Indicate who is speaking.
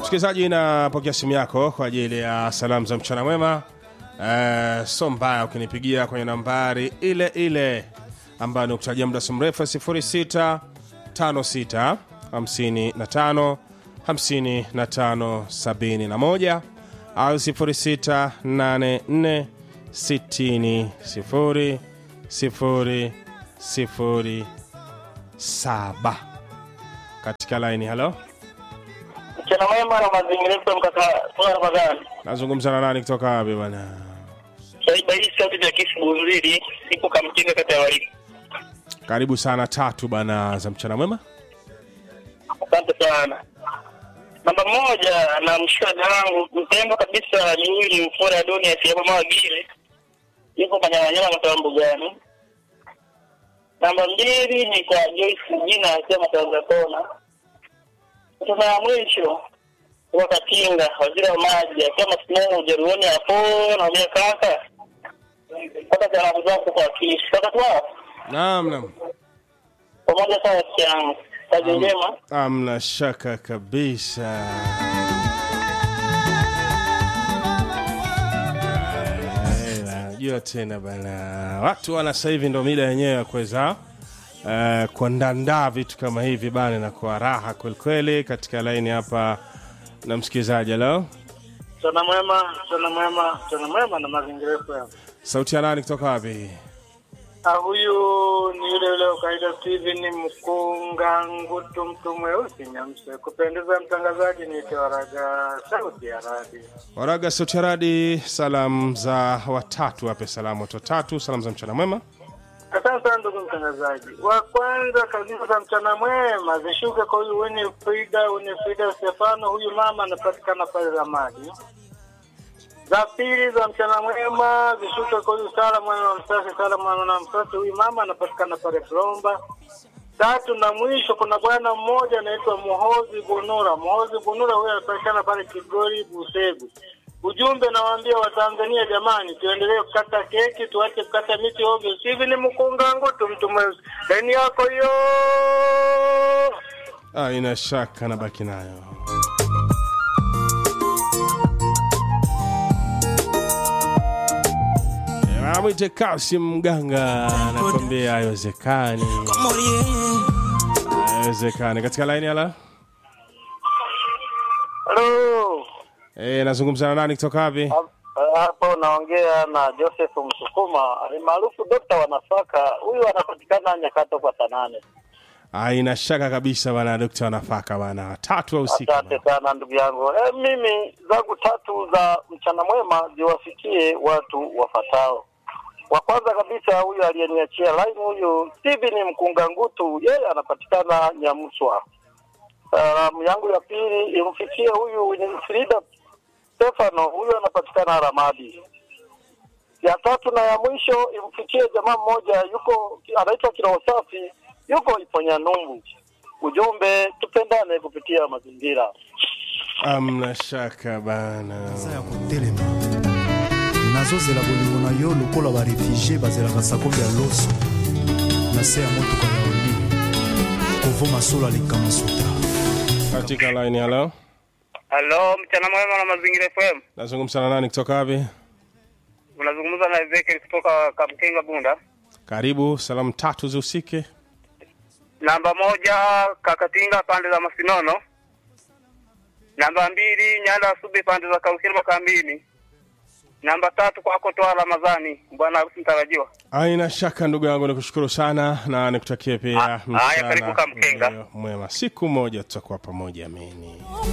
Speaker 1: Msikilizaji, napokea simu yako kwa ajili ya salamu za mchana mwema. Uh, so mbaya ukinipigia kwenye nambari ile ile ambayo ni kutajia muda si mrefu 06 56 55 55 71 au 06 84 60 0 0 0 7 katika laini. Halo,
Speaker 2: Mchana mwema na mazingira yetu mkaka toa Ramadhani.
Speaker 1: nazungumza na nani kutoka wapi bwana?
Speaker 2: Saiba hii sauti ya kisi Bunzili ipo Kamkinga kata ya Wariko.
Speaker 1: Karibu sana tatu bana za mchana mwema.
Speaker 2: Asante sana. Namba moja na mshikaji wangu mpendwa kabisa ni huyu Mfura Adoni asiyebo mawagile. Yuko Manyamanyama mtaa mbugani. Namba mbili ni kwa Joyce Jina asema Tanzania Kona. Tuna ya mwisho kwa Katinga waziri wa maji akiwa masimamo Ujeruoni hapo naambia kaka. Pata salamu zako kwa kisi. Kaka twao
Speaker 1: Naam, naam.
Speaker 2: pamoja sana rafiki yangu. Kazi njema.
Speaker 1: Amna shaka kabisa. Eh, Najua tena bana, watu wana sasa hivi ndo mida yenyewe ya kuweza uh, kuandandaa vitu kama hivi bana, na kwa raha kwelikweli. Katika laini hapa na msikilizaji, leo
Speaker 2: Mchana mwema, mchana mwema, mchana mwema na mazingira yetu hapa.
Speaker 1: sauti ya nani kutoka wapi?
Speaker 2: Ah, huyu ni yule yule wa kawaida Steven Mkunga Ngutu, mtu mweusi Nyamse. Kupendeza mtangazaji ni Tewaraga, sauti ya radi.
Speaker 1: Waraga sauti ya radi, salamu za watatu, wape salamu watu watatu, salamu za mchana mwema.
Speaker 2: Asante sana ndugu mtangazaji. Wa kwanza kabisa za mchana mwema zishuke kwa huyu Winifrida, Winifrida Stefano, huyu mama anapatikana pale Ramadi. Za pili za mchana mwema zishuke kwa huyu Sara mwana wa Msasi, Sara mwana wa Msasi, huyu mama anapatikana pale Plomba. Tatu na mwisho, kuna bwana mmoja anaitwa Muhozi Bunura. Muhozi Bunura huyu anapatikana pale Kigori Busegu. Ujumbe nawaambia Watanzania, jamani, tuendelee kukata keki, tuache kukata miti ovyo. Sivi ni mkunga ngutu, mtu mweusi. Deni yako hiyo.
Speaker 1: Ah, ina shaka nabaki nayo. Eh, Amwite Kasim Mganga anakwambia haiwezekani, haiwezekani. Katika laini ala
Speaker 2: Halo.
Speaker 1: eh, nazungumza na nani kutoka wapi?
Speaker 2: Hapo naongea na Joseph Msukuma, alimaarufu dokta wa nafaka. Huyu anapatikana Nyakato kwa Tanane.
Speaker 1: Ah, ina shaka kabisa bana, dokta wa nafaka bana, tatu wa usiku.
Speaker 2: Asante sana ndugu yangu. E, mimi zangu tatu za mchana mwema ziwafikie watu wafatao. Wa kwanza kabisa huyu aliyeniachia line huyu Steven Mkunga Ngutu, yeye anapatikana Nyamswa. Salamu yangu ya pili imfikie huyu Winifrida Stefano, huyu anapatikana Ramadi. Ya tatu na ya mwisho imfikie jamaa mmoja yuko anaitwa Kiroho Safi, yuko Iponya Numbu. Ujumbe, tupendane kupitia mazingira.
Speaker 1: Amna shaka bana.
Speaker 3: eza ya kotelema nazozela bolingo na yo lokola barefugie bazelaka sakombe ya loso na se ya motuka ya oli kovoma solo likama suta
Speaker 1: Katika laini halo,
Speaker 2: Halo, mchana mwema na mazingira FM.
Speaker 1: nazungumza na nani kutoka wapi?
Speaker 2: Unazungumza na Ezekiel kutoka Kamkenga Bunda.
Speaker 1: Karibu, salamu tatu zihusike.
Speaker 2: Namba moja Kakatinga pande za Masinono. Namba mbili Nyanda Subi pande za Kaukirwa kambini. Namba tatu kwako toa Ramadhani, bwana harusi mtarajiwa.
Speaker 1: Aina shaka ndugu yangu, nikushukuru sana na nikutakie pia
Speaker 2: Ah, haya, karibu Kamkenga.
Speaker 1: ulio mwema. Siku moja tutakuwa pamoja, amini.